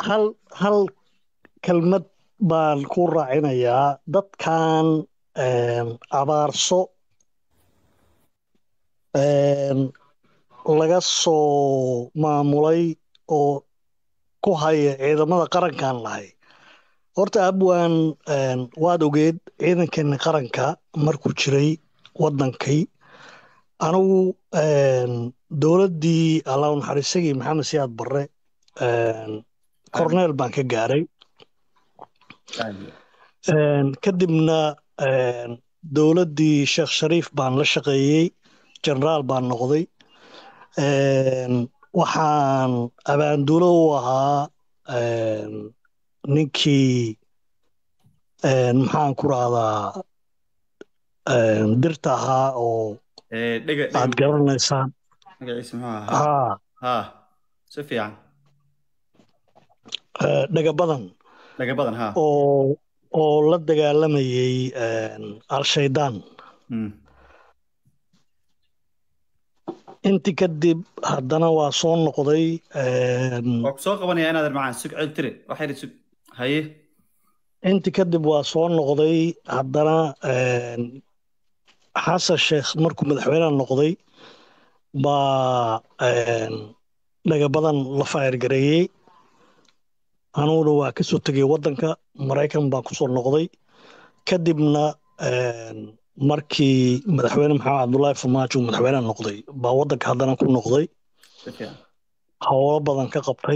hal hal kelmad baan ku raacinayaa dadkan abaarso laga soo maamulay oo ku haya ciidamada qarankan lahay horta abwan waad ogeed ciidankeeni qaranka markuu jiray waddankay anigu dowladdii allahu naxariisagii maxamed siyaad barre corneel baan ka gaaray kadibna dowladdii sheekh shariif baan la shaqeeyey generaal baan noqday waxaan abaandulo u ahaa ninkii maxaan ku rahdaa dirta ahaa oo aad garanaysaan dhaga badan oo oo la dagaalamayay al-shaydaan intii kadib haddana waa soo noqday waa ku soo qabanaya inaadan macaan sug celtire waxayna sug haye intii kadib waa soo noqday haddana xasan sheekh markuu madaxweyneha noqday baa dhaga badan la faayargareeyey aniguna waa ka soo tegay waddanka maraykan baan ku soo noqday kadibna markii madaxweyne maxamed cabdullaahi farmaajo uu madaxweyneha noqday baa waddanka haddana ku noqday howlo badan ka qabtay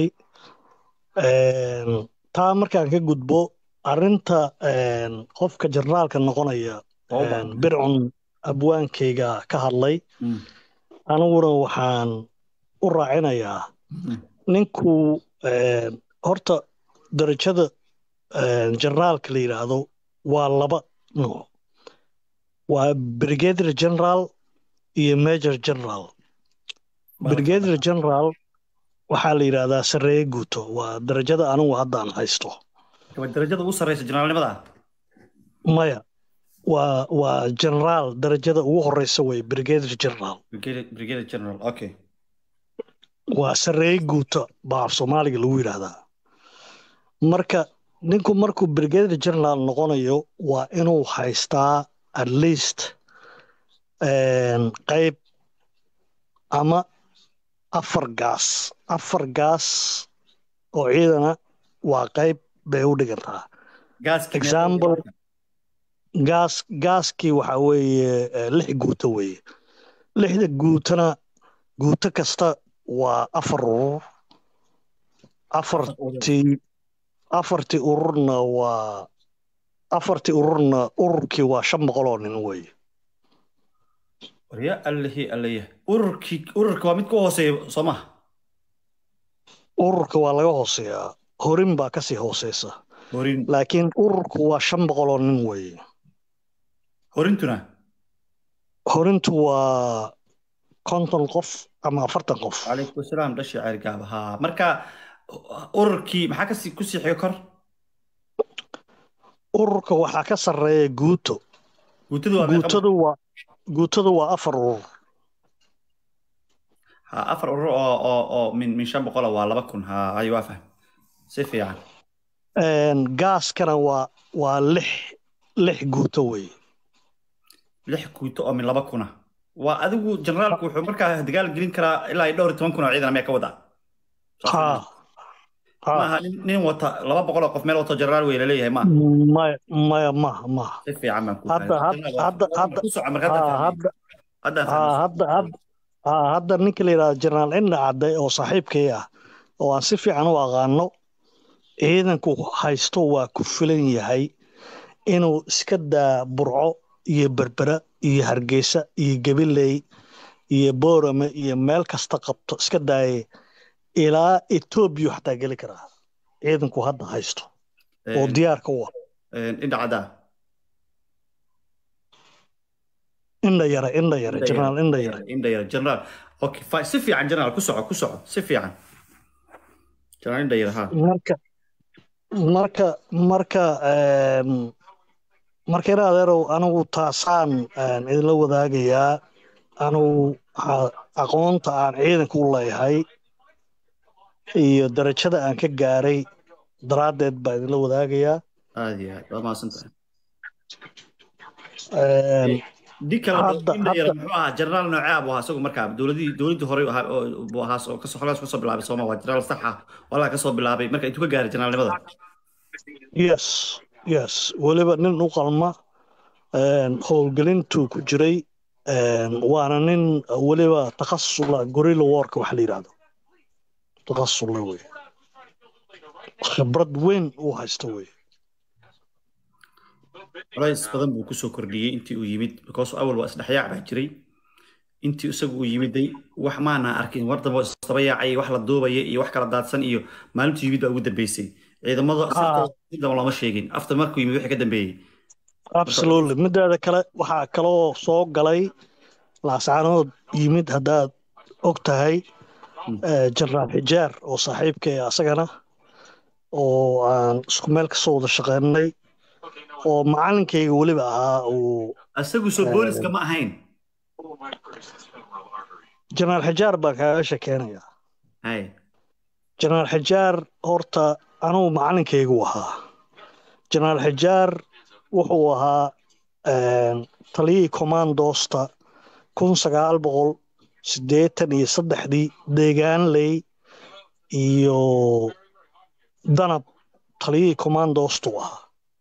taa markaan ka gudbo arrinta qofka jarnaalka noqonaya bircun abwaankayga ka hadlay aniguna waxaan u raacinayaa ninku horta darajada jarnaalka la yidhaahdo waa laba nooc waa brigadier general iyo major general brigadier general waxaa la yidhaahdaa sarreeye guuto waa darajada anigu haddaan haysto darajada ugu sarreysa generaalnimada maya waa waa generaal darajada ugu horeysa wey brigadier general brigadier general okay waa sarreeye guuto baa af soomaaliga lagu yidhaahdaa marka ninku markuu brigadier general noqonayo waa inuu haystaa at least qayb ama afar gaas afar gaas oo ciidana waa qayb bay u dhigantaa example gaas gaaskii waxaa weeye lix guuto weeye lixda guutona guuto kasta waa afar urur afartii afartii ururna waa afartii ururna ururkii waa shan boqol oo nin weeye warya allahi allaya ururkii ururka waa mid ku hooseeya soo maha ururka waa laga hooseeyaa horin baa kasii hooseysa horin laakiin ururku waa shan boqol oo nin weeye horintuna horintu waa konton qof ama afartan qof calaykum asalaam dhashi ceergaaba haa marka ururkii maxaa kasii kusii xiga kor ururka waxaa ka sarreeya guuto guutadu waa guutadu waa guutadu waa afar urur ha afar urur oo oo oo min min shan boqola waa laba kun ha ayo waa fahm si fiican gaaskana waa waa lix lix guuto weeye lix guuto oo min laba kuna waa adigu generaalku wuxuu markaa dagaal gelin karaa ilaa dhowr iyo toban kun oo ciidan miyaa ka wadaa ha maaha nin wata laba boqol oo qof meel wato generaal wey laleeyahay maaha maya maya maha maha si fiican baan ku hadda hadda hadda hadda hadda hadda ninka la yidhahdo generaal indha cadde oo saaxiibkay ah oo aan si fiican u aqaano ciidanku haysto waa ku filan yahay inuu iska daa burco iyo berbera iyo hargeysa iyo gabiley iyo boorame iyo meel kasta qabto iska daaye ilaa etoobiya xataa geli karaa ciidanku hadda haysto oo diyaarka u ah indha caddaa indha yare indha yare generaal indha yare indha yare generaal okay fine si fiican generaal ku soco ku soco si fiican generaal indha yare ha marka marka marka marka ina adeerow anigu taasaan idinla wadaagayaa anigu aqoonta aan ciidanka u leeyahay iyo darajada aan ka gaaray daraaddeed baa idinla wadaagayaa aad iyo aad waa mahadsantahay Een, ninka la Hadda- indhayar hadda- muxuu ahaa jenaraal noocee buu ahaa isagu markaa dowladii dowladii hore ahaa oo- buu ahaa oo kasoo xolaas kasoo bilaabay sooma waa jenaraal sax ah walaa kasoo bilaabay marka intuu ka gaaray jenaraalnimada yes yes weliba nin u qalma een, howlgelintuu ku jiray een, waana nin weliba takhasus la gorilla warka waxa la yidhahdo takhasus la wey khibrad weyn uu haysto wey culays badan buu kusoo kordhiyey intii uu yimid because awal waa isdhexyaac baa jiray intii isagu uu yimiday wax maana arkin war dambe oo isdaba yaacay wax la duubaya iyo wax kala daadsan iyo maalintuu yimid baa ugu dambeysay ciidamada saftooda si daba looma sheegin after markuu yimid wixii ka dambeeyey absolutely mideeda kale waxaa kaloo soo galay laascaanood yimid haddaad og tahay Mm. eh, jenaraal xijaar oo saaxiibkay asagana oo aan isku meel kasoo wada shaqeynay oo macalinkayga weliba ahaa uu isagu soo booliska ma ahayn jenaraal xijaar baan kaaga sheekeynaya hay jenaraal xijaar horta anugu macalinkaygu ahaa jenaraal xijaar wuxuu ahaa een, taliyihii commandoosta kun sagaal boqol siddeetan iyo saddexdii deegaanley iyo danab taliyihii commandoostu ahaa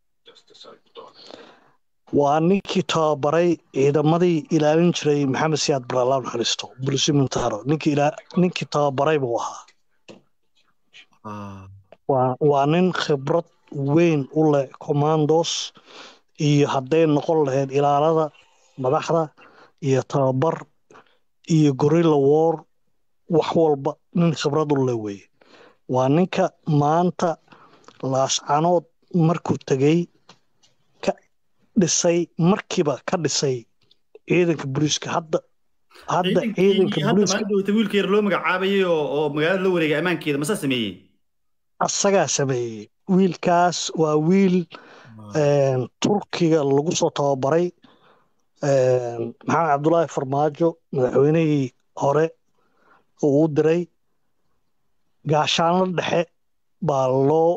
waa ninkii tababaray ciidamadii ilaalin jiray maxamed siyaad baralaal naxariisto bulisi mintaro ninkii ilaa- ninkii tababaray buu ahaa Ah, waa waa nin khibrad weyn u leh commandos iyo hadday noqon lahayd ilaalada madaxda iyo tababar iyo gorilla war wax walba nin khibrad u leh weye waa ninka maanta laascanood markuu tegey ka dhisay markiiba ka dhisay ciidanka booliiska hadda hadda ciidanka ciidankii hadda booliiska maalin dhowta wiilka yar loo magacaabayay oo oo magaalada la wareegay ammaankeeda masa sameeyey asagaa sameeyey wiilkaas waa wiil een, turkiga lagu soo tababaray een, maxamed cabdulaahi farmaajo madaxweynihii hore uu u diray gaashaanlo dhexe baa loo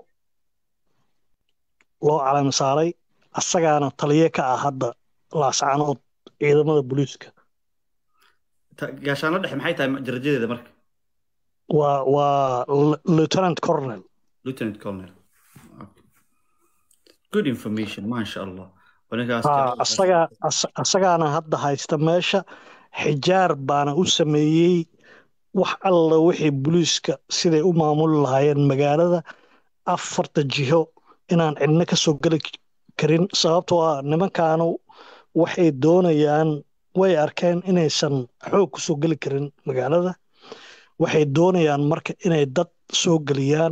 loo calami saaray asagaana taliye ka ah hadda laascanood ciidamada booliiska Ta- gaashaanlo dhexe maxay tahay darajadeeda marka waa waa l- lieutenant colonel lieutenant colonel Okay. good information maasha allah Wanagaas ha jecel- asagaa as- asagaana hadda haysta meesha xijaar baana u sameeyey wax alla wixii booliiska siday u maamuli lahaayeen magaalada afarta jiho inaan cidna ka soo geli karin sababtoo ah nimankaanu waxay doonayaan way arkeen inaysan xoog ku soo geli karin magaalada waxay doonayaan marka inay dad soo geliyaan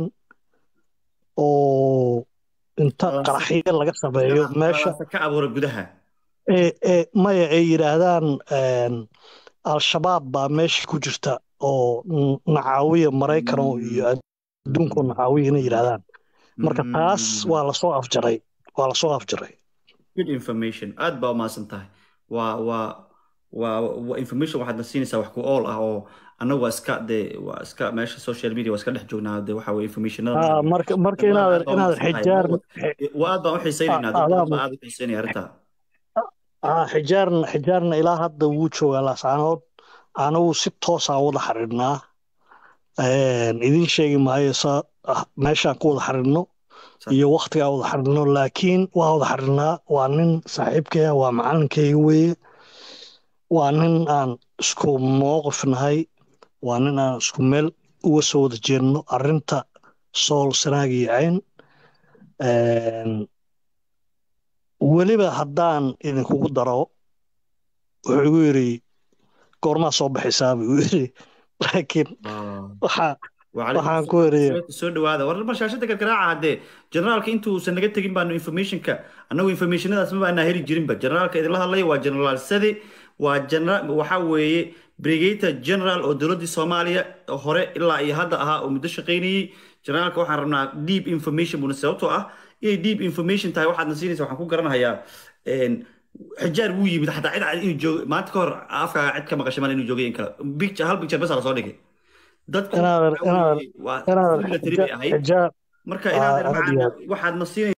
oo inta Qalalaase- qaraxyo laga sameeyo meesha Qalalaase ka abuura gudaha ee ee maya ay yidhaahdaan een, al-shabaab baa meesha ku jirta oo n- nacaawiya maraykano iyo adduunko nacaawiya inay yidhaahdaan marka taas Mm. waa lasoo afjaray waa lasoo afjaray good information aad baa umahadsan tahay waa waa waa waa information waxaad na siinaysaa wax ku ool ah oo annagu waa iska dee waa iska meesha social media waa iska dhex joognaa dee waxa weye informationada Ah, marka marka inaadan inaadan xijaar waa aad baan u xiisaynaynaa Ah, dad adaa- baa aad u xiisaynaya arrintaa ah, xijaarna xijaarna ilaa hadda wuu joogaa laascaanood anigu si toosaan wada xariirnaa Een, idiin sheegi maayo sa ah, meeshaan ku wada xariirno Sax. iyo waktigaa wada xariirno laakiin waa wada xariirnaa waa nin saaxiibkaya waa macalinkayga weeye waa nin aan isku mowqif nahay waa nin aan isku meel uga soo wada jeedno arrinta sool sanaag iyo cayn Een, weliba haddaan idinkugu daro wuxuu igu yidhi goormaa soo baxaysaa buu igu yidhi laakiin waxaa waxaan ku weriyey soo dhawaada war mar shaashada gargaraaca haddee generaalka intuusan naga tegin baanu informationka annagu informationadaas ma baanaa heli jirinba generaalka idinla hadlaya waa generaal sade waa generaal waxaa weeye brigator general oo dowladdii soomaaliya hore ilaa iyo hadda ahaa oo muddo shaqaynayey generaalka waxaan rabnaa deep information buna sababtoo ah inay deep information tahay waxaadna siinaysa waxaan ku garanayaa xijaar wuu yimid xataa cid cad inuu joogo maanta ka hor afkaaga cid ka maqashay mal inuu joogay in kale picture hal picture bas la soo dhigay dadku Inaadan- waxaa weeye, waa inaadan military bay ahayd xijaar marka inaad macaan waxaad na siinay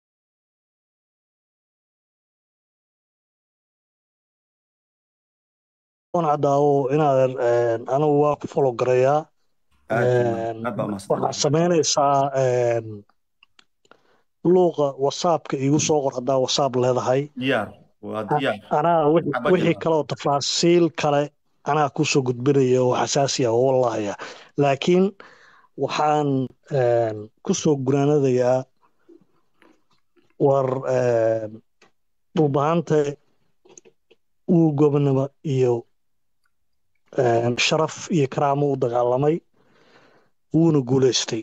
cadaawo inaad anigu waa ku folo garayaa waxaad samaynaysaa luuqa whatsappka iigu soo qor haddaa whatsapp leedahay anaa wixii kaleoo tafaasiil kale anaa kusoo gudbinaya oo xasaasiya oo wallahaya laakiin waxaan kusoo gunaanadayaa war dhulbahanta uu gobonimo iyo sharaf iyo karaamo u dagaalamay wuuna guulaystay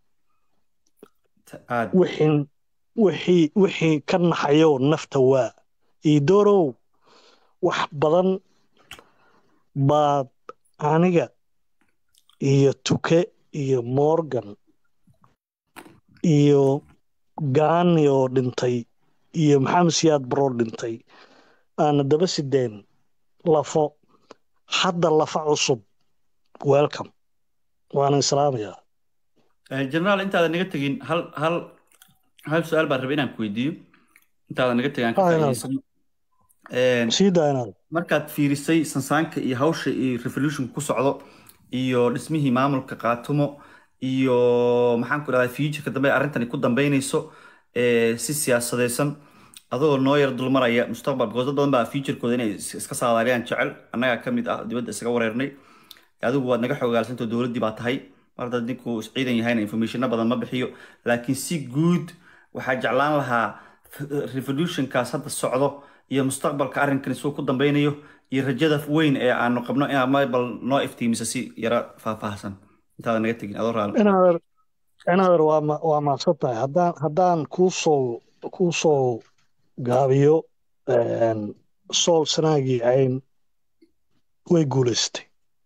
wixii ka naxayo nafta waa iyo doorow wax badan baad aniga iyo tuke iyo morgan iyo gaani oo dhintay iyo maxamed siyaad baroo dhintay aana daba sideen lafo hadda lafa cusub welcome waana islaamayaa generaal intaadan naga tegin hal hal hal su-aal baan rabay inaan ku weydiiyo intaadan naga tegin aan ka faa'iidaysan sii daaynaad markaad fiirisay sansaanka iyo hawsha iyo revolution ku socdo iyo dhismihii maamulka qaatumo iyo maxaan ku dhahdaa futureka dambe arrintani ku dambeynayso si siyaasadeysan adagoo noo yar dulmaraya mustaqbal because dad badan baa futurekooda inay iska saadaaliyaan jecel annagaa ka mid ah dibadda isaga wareernay adigu waad naga xoogaalsantao dowladdii baa tahay mar haddaad ninku ciidan yahayna informationna badan ma bixiyo laakiin si guud waxaa jeclaan lahaa revolutionkaas hadda socdo iyo mustaqbalka arrinkan isuu ku dambeynayo iyo rajada weyn ee aanu qabno inaad mabal noo iftiimisa si yara faahfaahsan intaadan naga tegin adoo raali inaadar waa maadsan tahay haddaan haddaan kuusoo kuu soo gaabiyo sool sanaagii ayn way guulaystay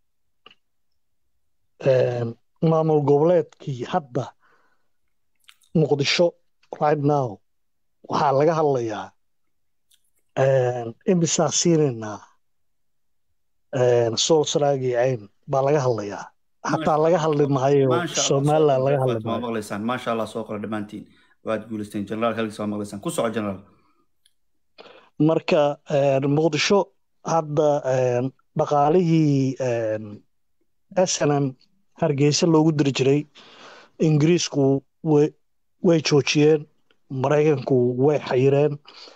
maamul goboleedkii hadda muqdisho right now waxaa laga hadlayaa imisaa siinaynaa sool sanaagii ayn baa laga hadlayaa xataa laga hadli maayo somaliland laga hadli maayo maqlaysaan maasha allah soo qora dhammaantiin waad guulaysteen generaal halkiis waa maqlaysaan ku soco generaal marka muqdisho hadda dhaqaalihii snm hargeysa loogu diri jiray ingiriisku way joojiyeen maraykanku way xayireen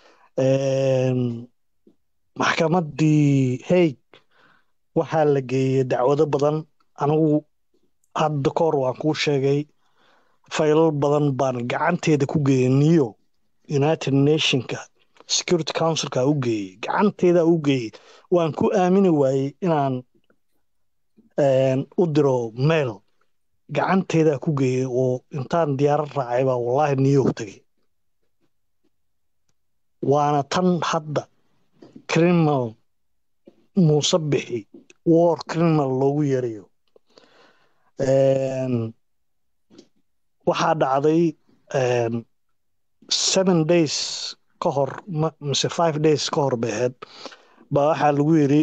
maxkamaddii haig waxaa la geeyey dacwado badan anigu hadda kahor waan kuu sheegay faylal badan baan gacanteeda ku geeyey niyo united nationka security councilka u geeyey gacanteeda u geeyey waan ku aamini waayey inaan u diro mail gacanteedaa ku geeyey oo intaan diyaarad raacay baa wallaahi new york tegey waana tan hadda criminal muuse bixi war criminal loogu yeerayo waxaa dhacday seven days ka hor mise five days ka hor bay ahayd baa waxaa lagu yidhi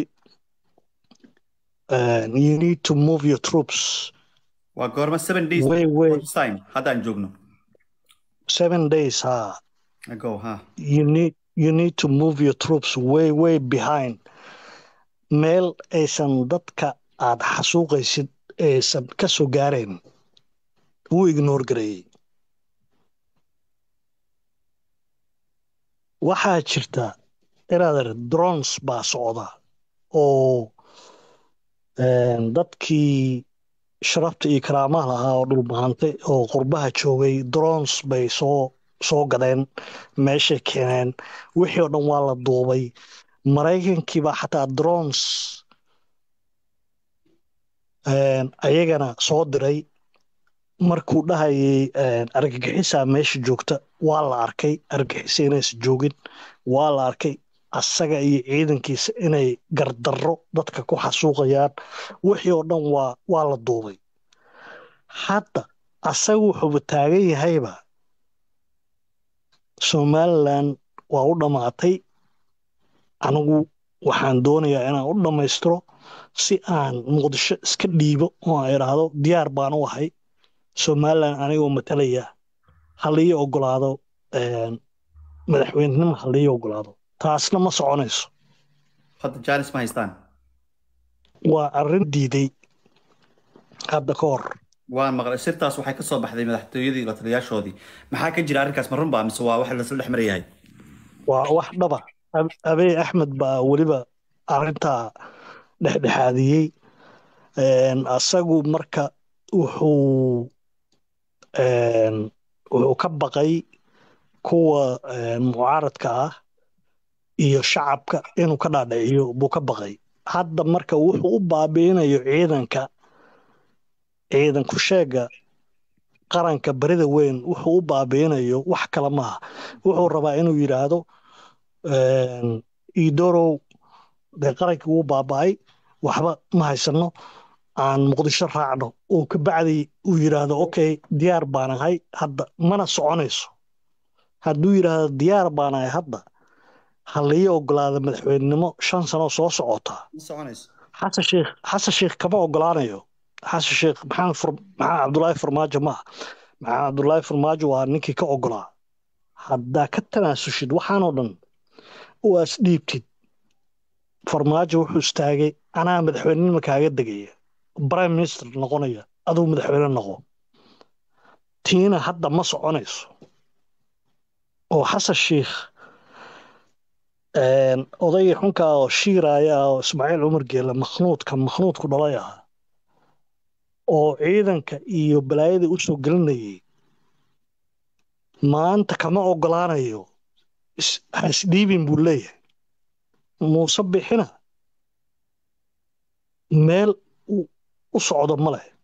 you need to move your troops waa goorma seven days way way time haddaan joogno seven days ha ago ha you need you need to move your troops way way behind meel aysan dadka aad xasuuqaysid aysan ka soo gaarayn wuu ignoor gareeyey waxaa jirta inaad drones baa socda oo dadkii sharafta iyo karaamaha lahaa oo dhulbahantay oo qurbaha joogay drones bay soo soo gadeen meeshay keeneen wixii oo dhan waa la duubay maraykankiibaa xataa drones ayagana soo diray markuu dhahayay argagixisaa meesha joogta waa la arkay argagixisa inaysa joogin waa la arkay asaga iyo ciidankiisa inay gardarro dadka ku xasuuqayaan wixii oo dhan waa waa la duubay hadda asaga wuxuuba taagan yahayba somalilan waa u dhammaatay anigu waxaan doonayaa inaan u dhammaystiro si aan muqdisho iska dhiibo oo aan idhaahdo diyaar baan u ahay somalilan anigoo matalaya halii ogolaado madaxweynenimo halii ogolaado taasna ma soconayso hadda jaanis ma haystaan waa arrin diiday hadda ka hor waan maqlay sirtaas waxay ka soo baxday madaxtooyadii la taliyaashoodii maxaa ka jira arrinkaas ma runba mise waa wax lasla dhex marayahay waa wax dhaba abey axmed baa weliba arrintaa dhexdhexaadiyey asagu marka wuxuu wuxuu ka baqay kuwa mucaaradka ah iyo shacabka inuu ka dhaadhiciyo buu ka baqay hadda marka wuxuu u baabiinayo ciidanka ciidanku sheega qaranka barida weyn wuxuu u baabiinayo wax kale maaha wuxuu rabaa inuu yidhaahdo idorow dee qarankii wuu baaba'ay waxba ma haysano aan muqdisho raacno oo kabacdi uu yidhaahdo okay diyaar baan ahay hadda mana soconayso hadduu yidhaahdo diyaar baan ahay hadda ha lii ogolaada madaxweynenimo shan sano soo socota xasan sheekh xasan sheekh kama ogolaanayo xasan sheekh maxamed maxamed cabdulaahi farmaajo maaha maxamed cabdulaahi farmaajo waa ninkii ka ogolaa haddaa ka tanaasushid waxaanoo dhan waa isdhiibtid farmaajo wuxuu istaagay anaa madaxweynenima kaaga degaya prime minister noqonaya aduu madaxweyne noqo tiina hadda ma soconayso oo xasan sheikh odaygii xunkaa oo shiiraaya ah oo ismaaciil cumar geele makhnuudka makhnuudku dhalay ah oo ciidanka iyo balaayada u soo gelinayay maanta kama ogolaanayo ha isdhiibin buu leeyahay muuse bixina meel u socdo ma leh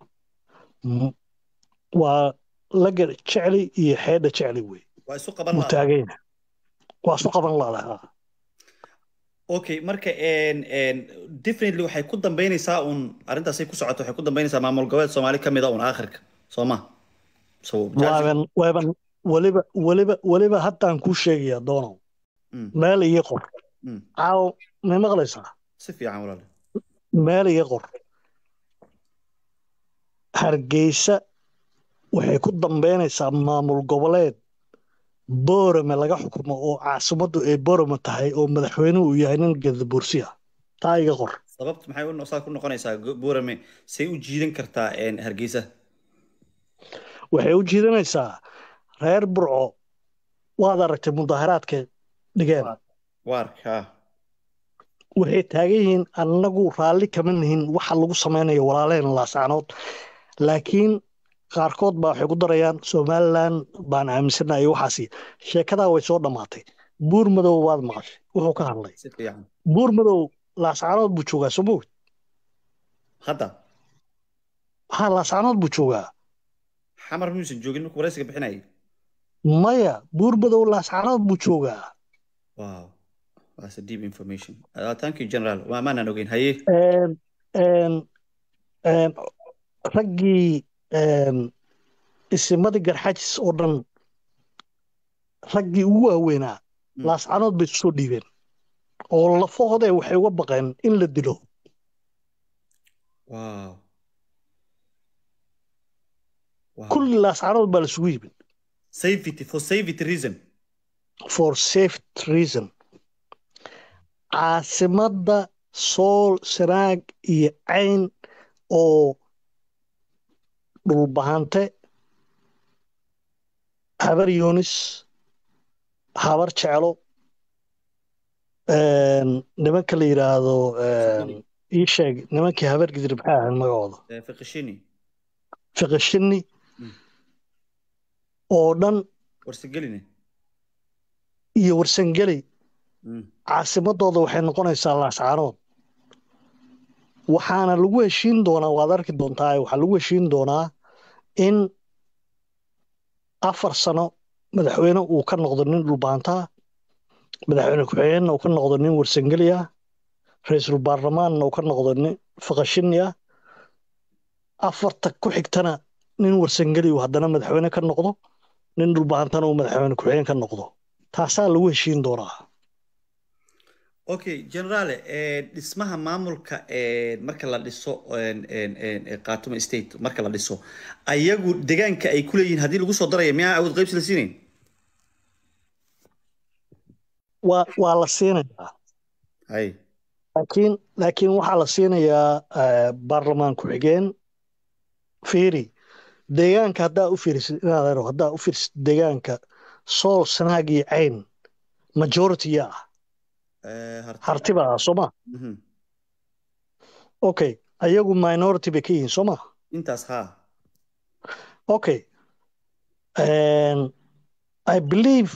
waa laga jecli iyo xeedha jecli wey wuu taagayna waa isu qaban laadaha okay marka definitely waxay ku dambeynaysaa un arrintaasay ku socoto waxay ku dambeynaysaa maamul goboleed soomaali ka mid a un aakhirka soo ma waaban waaban weliba weliba weliba haddaan kuu sheegayaa doonow meel iyo qor caawo may maqlaysaa si fiican walaale meel iyo qor hargeysa waxay ku dambeynaysaa maamul goboleed boorame laga xukumo oo caasimaddu ay boorame tahay oo madaxweynuhu uu yahay nin gadabursi ah taa iga qor sababta maxay saa ku noqonaysaa boorame say u jiidan kartaa hargeysa waxay u jiidanaysaa reer burco waad aragtay mudaaharaadka dhigeen waarka waxay taagan yihiin annagu raalli kama nihin waxa lagu samaynayo walaaleen laasaanood laakiin qaarkood baa waxay ku darayaan somalilan baan aaminsanahay waxaasi sheekadaa way soo dhammaatay buur madow waad maqashay wuxuu ka hadlay buur madow laasaanood buu joogaa soo mawd hadda ha laasaanood buu joogaa xamar miyuusan joogin markuu waraysiga bixinayay maya buur madow laasaanood buu joogaa wow that's a deep information uh, thank you general waa maanaan ogeyn haye raggii isimadii garxajis oo dhan raggii ugu waaweynaa laascanood bay isu soo dhiibeen oo lafahoodee waxay uga baqeen in la dilo kulli laascanood baa laisugu yimid safety for safety reason for safety reason caasimadda sool sanaag iyo cayn oo dhulbahante habar yunis habar jeclo nimanka la yidhaahdo ii sheeg nimankii habar gidir maxay ahayd magacooda fiqishini fiqishini oo dhan warsageline iyo warsangeli caasimadooda waxay noqonaysaa laascaanood waxaana lagu heshiin doonaa waad arki doontaa waxaa lagu heshiin doonaa in afar sano madaxweyne uu ka noqdo nin dhulbaantaa madaxweyne ku-xigeenna uu ka noqdo nin warsangeli ah ra-iisul baarlamaanna uu ka noqdo nin faqashini ah afarta ku xigtana nin warsangeli uu haddana madaxweyne ka noqdo nin dhulbaantana uu madaxweyne ku-xigeen ka noqdo taasaa lagu heshiin doonaa okay generale dhismaha maamulka marka la dhiso khaatumo state marka la dhiso ayagu deegaanka ay kuleeyihiin haddii lagu soo daraya miyaa awood qaybsi la siinayn waa waa la siinayaa hay laakiin laakiin waxaa la siinayaa baarlamaan ku-xigeen fiiri deegaanka haddaa u fiirisid inaad haddaa u fiirisid deegaanka sool sanaag iyo cayn majority yaa ah hartiba ah soo ma okay ayagu minority bay ka yihiin soo ma intaas ha okay i believe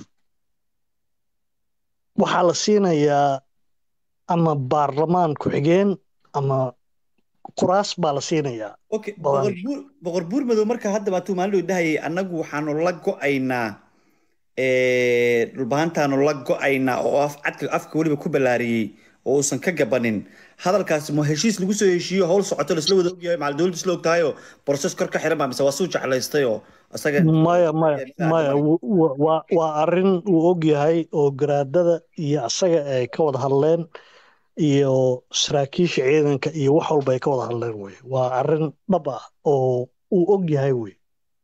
waxaa la siinayaa ama baarlamaan ku-xigeen ama kuraas baa la siinayaa okay boqor buur madow marka hadda baatuu maalin dhow dhahayay annagu waxaanu la go'aynaa dhulbahantaanu la go'aynaa oo cadka afka weliba ku ballaariyey oo uusan ka gabanin hadalkaasi ma heshiis lagu soo heshiiyo howl socoto laisla wada ogyahay macal dowladda isla ogtahayoo boroses kor ka xiran baa mise waa suu jeclaystay oo isaga maya maya maya waa arrin uu og yahay oo garaadada iyo asaga ay ka wada hadleen iyo saraakiisha ciidanka iyo wax walba ay ka wada hadleen wey waa arrin dhab ah oo uu og yahay wey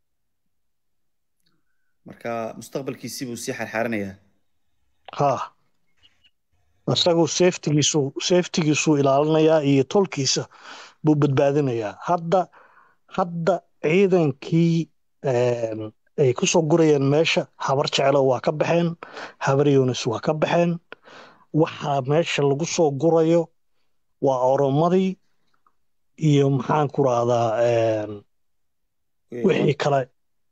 marka mustaqbalkiisii buu sii xarxaaranayaa ha isagu safetigiisu safetigiisuu ilaalinayaa iyo tolkiisa buu badbaadinayaa hadda hadda ciidankii ay ku soo gurayeen meesha habar jeclo waa ka baxeen habar yunis waa ka baxeen waxaa meesha lagu soo gurayo waa oromadii iyo maxaan ku rahdaa wixii kale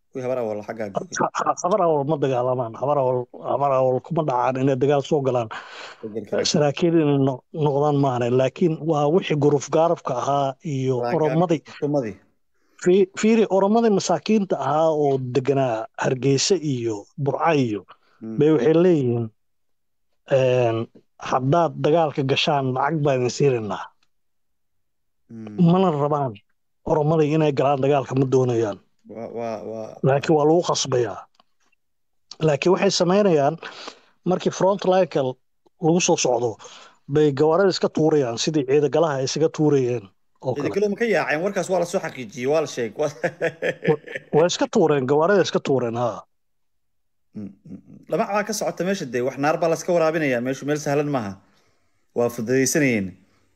habar awal ma dagaalamaan habar awal habar awal kuma dhacaan inay dagaal soo galaan saraakiil inay noqdaan maahane laakiin waa wixii guruf gaarafka ahaa iyo oromadii fiiri oromadii masaakiinta ahaa oo deganaa hargeysa iyo burca iyo bay waxay leeyihiin haddaad dagaalka gashaan lacag baan idin siinaynaa mana rabaan oromadii inay galaan dagaalka ma doonayaan laakiin waa lagu khasbayaa laakiin waxay samaynayaan markii frontlineka lagu soo socdo bay gawaarada iska tuurayaan sidii ciidagalaha ay isaga tuurayeen ciidagalo ma ka yaaceen warkaas waa lasoo xaqiijiyey waa la sheeg waa iska tuureen gawaarada iska tuureen ha dhamac baa ka socota meesha dee wax naar baa laska waraabinaya meeshu meel sahlan maaha waa fududaysanayeen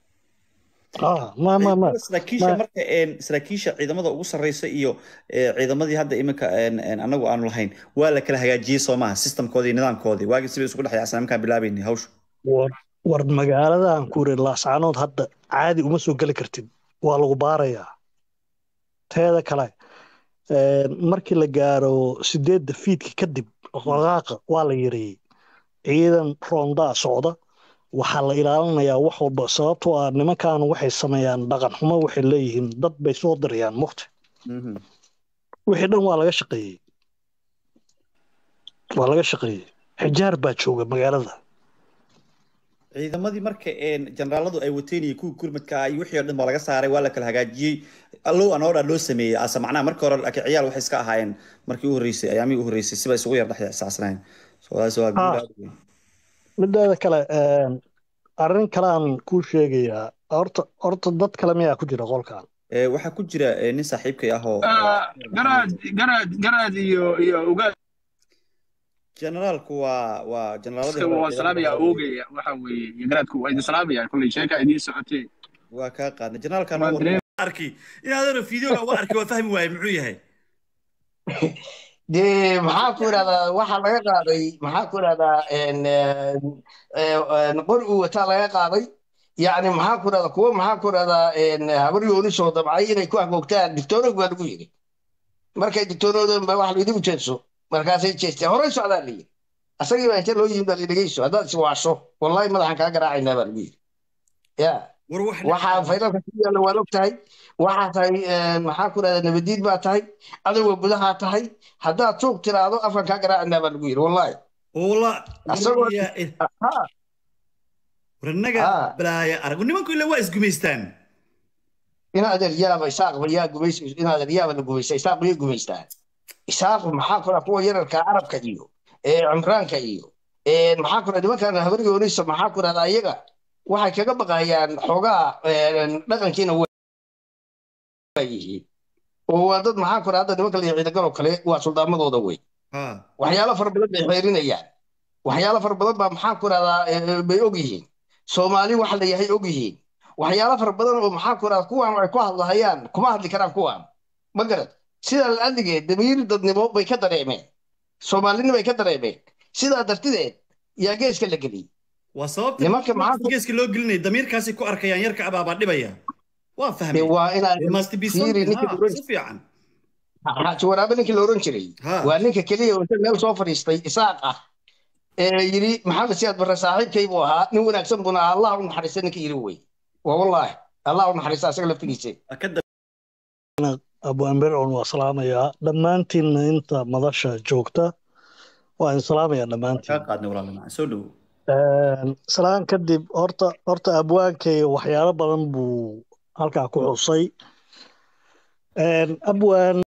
saraakiisha marka saraakiisha ciidamada ugu sarreysa iyo ciidamadii hadda iminka anagu aanu lahayn waa la kala hagaajiyey soo maaha systemkoodii iyo nidaamkoodii waagii sibay isugu dhex yaacsan markaan bilaabaynay hawsha war magaaladan kuure laascaanood hadda caadi uma soo geli kartid waa lagu baarayaa teeda kale markii la gaaro sideedda fiidka kadib qaqaaqa waa la yareeyey ciidan roondaa socda waxaa la ilaalinayaa wax walba sababtoo ah nimankan waxay sameeyaan dhaqan xumo waxay leeyihiin dad bay soo dirayaan mukti wixii dhan waa laga shaqeeyey waa laga shaqeeyey xijaar baa jooga magaalada ciidamadii marka generaaladu ay wateen iyo kuwii gurmadka iyo wixii oo dhan baa laga saaray waa la kala hagaajiyey allow anoodha loo sameeyey ase macnaha marka hore laakiin ciyaal waxay iska ahaayeen markii u horreysay ayaamihii u horreysay siba isugu yar dhex saasnayn mideeda kale arrin kale aan kuu sheegayaa horta horta dad kale miyaa ku jira qolkan waxaa ku jira nin saaxiibkay ah oo garaad garaad garaad iyo iyo ugaad generaalku waa waa generaaladii waa salaamaya oogaya waxa weeye iyo garaadku waa idin salaamaya kolley sheeka idiin socotee waa kaa qaadna generaalkan arki inaadana fideoga uga arki waa fahmi waaye muxuu yahay dee maxaa ku idhahdaa waxaa laga qaaday maxaa ku idhahdaa qor uu wataa laga qaaday yacni maxaa ku idhahdaa kuwo maxaa ku idhahdaa habar yooni soo dabcay inay ku hagoogtaan dictoonog baa lagu yidhi markay dictoonoodan ba wax laydin jeedso markaasay jeesteen horey socdaa la yidhi asagii baa inta loo yimid baa ladhegeyso haddaad iswaasho wallahi madaxan kaa garaacaynaa baa lagu yidhi ya waxaa faylalka ku yaalla waad og tahay waxaa tahay maxaa ku idhahdaa nabadiid baa tahay adagoo gudahaa tahay haddaad tuug tiraahdo afkan kaa garaacaynaa baa lagu yidhi wallahi warnaga balaaya arag nimanku ila waa isgumaystaan inaadan yaaba isaaqba yaa gumays inaadan yaaba la gumaysta isaaq bay gumaystaan isaaqu maxaa kula kuwa yararka carabka iyo ee cimraanka iyo maxaa ku rahda nimankan habaryoonisa maxaa ku rahda ayaga waxay kaga baqayaan xoogaa dhaqankiina yihiin oo waa dad maxaa ku rahda nimanka la ciidagal oo kale waa suldaamadooda wey waxyaalo fara badan bay xeerinayaan waxyaalo fara badan baa maxaa ku rahdaa bay og yihiin soomaali waxa la yahay og yihiin waxyaalo fara badan oo maxaa ku rahda kuwaan ay ku hadlahayaan kuma hadli karaan kuwaan ma garad sidaa la-adigeed damiir dadnimo bay ka dareemeen soomaalinimo bay ka dareemeen sidaa dartideed yaa geeska la geliyey waa sababta nimanka maxaa geeska loo gelinaya damiirkaasi ku arkayaan yarka abaabaa dhibaya waa fahmay waa inaa si fiican xaaji waraabe ninkii la oran jiray waa ninka keliya oo meel soo fadhiistay isaaq ah ee yidhi maxamed siyaad barre saaxiibkay buu ahaa nin wanaagsan buna ahaa allah u naxariista ninka yidhi wey waa wallaahi allah u naxariista asaga laftigiisa abu amber on waa salaamayaa dhammaantiinna inta madasha joogta waa in salaamayaa dhammaantiin salaan kadib horta horta abwaankay waxyaalo badan buu halkaa ku xusay abwaan